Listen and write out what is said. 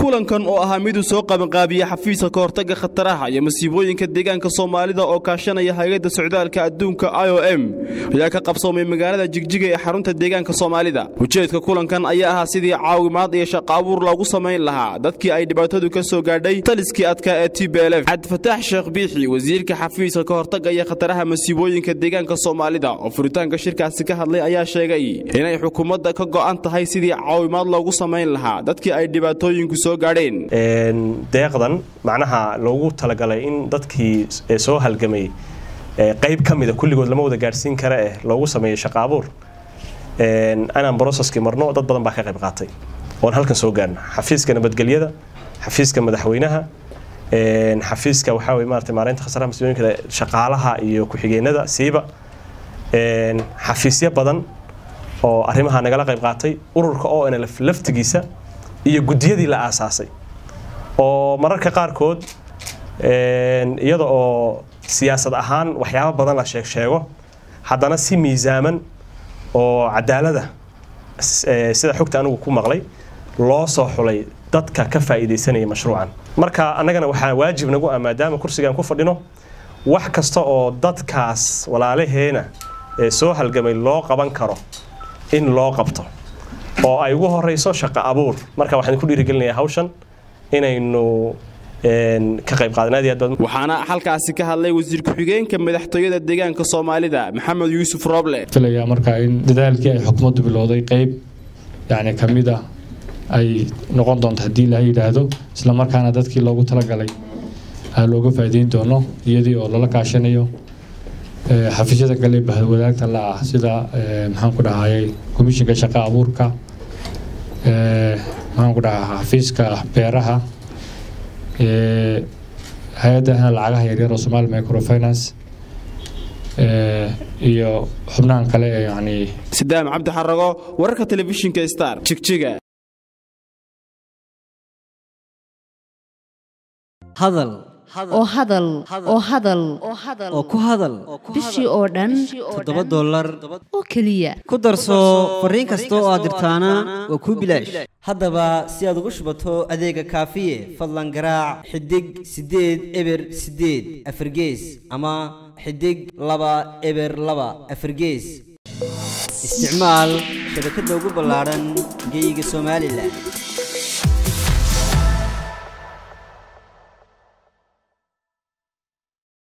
kulankan oo ahaa miduu soo qabanqaabiyey xafiiska ka hortagga khataraha iyo masiibooyinka deegaanka soomaalida oo kaashanaya hay-adda socdaalka adduunka i o m ayaa ka qabsoomay magaalada jigjiga ee xarunta deegaanka soomaalida ujeedka kulankan ayaa ahaa sidii caawimaad iyo shaqo abuur loogu samayn lahaa dadkii ay dhibaatadu ka soo gaadhay taliskii adkaa ee t b l f cabdifataax sheekh biixi wasiirka xafiiska ka hortagga iyo khataraha masiibooyinka deegaanka soomaalida oo furitaanka shirkaasi ka hadlay ayaa sheegay inay xukuumadda ka go'an tahay sidii caawimaad loogu samayn lahaa dadkii ay dhibaatooyinku soo gaadheen deeqdan macnaha loogu talagalay in dadkii soo halgamay qayb ka mida kulligood lama wada gaadhsiin kara eh loogu sameeyo shaqo abuur inaan broceskii marno dad badan baa ka qayb qaatay oon halkan soo gaarna xafiiska nabadgelyada xafiiska madaxweynaha xafiiska waxaa weye maarata maareynta khasaraha masiibooyinka shaqaalaha iyo ku-xigeenada siiba xafiisyo badan oo arrimaha nagala qayb qaatay ururka o n lf laftigiisa iyo guddiyadii la aasaasay oo mararka qaarkood iyada oo siyaasad ahaan waxyaabo badan la sheeg sheego haddana si miisaaman oo cadaalada sida xogta anigu ku maqlay loo soo xulay dadka ka faa'iidaysanaya mashruucan marka annagana waxaa waajib nagu ah maadaama kursigaan ku fadhino wax kasta oo dadkaas walaalaheena ee soo halgamay loo qaban karo in loo qabto oo ay ugu horeyso shaqo abuur marka waxaan ku dhiirigelinayaa hawshan inaynu ka qayb waxaana halkaasi ka hadlay wasiir ku-xigeenka madaxtooyada deegaanka soomaalida maxamed yuusuf roble filayaa marka in dadaalkii ay xukuumaddu bilowday qayb yani ka mid ah ay noqon doonto haddii la yidhaahdo islamarkaana dadkii loogu talagalay looga faa'iideyn doono iyadii oo lala kaashanayo xafiisyada kale bahwadaagta la ah sida maxaan ku dhahayay komishinka shaqa abuurka maxaan ku dhahaa xafiiska beeraha hay-adda lacagaha yaryar oo somaali microfinance iyo xubnahan kale ee yani sidaam cabdi xarago wararka telefishinka star jigjiga hadal oo hadal oo hadal oo ku hadal bishii oo dhan toddoba dollar oo keliya ku darso fariin kasta oo aad dirtaana waa kuu bilaash haddaba si aad ugu shubato adeega kaafiye fadlan garaac xidig siddeed eber siddeed afargees ama xidig laba eber laba afargees isticmaal shabakadda ugu ballaadhan geyga somalilan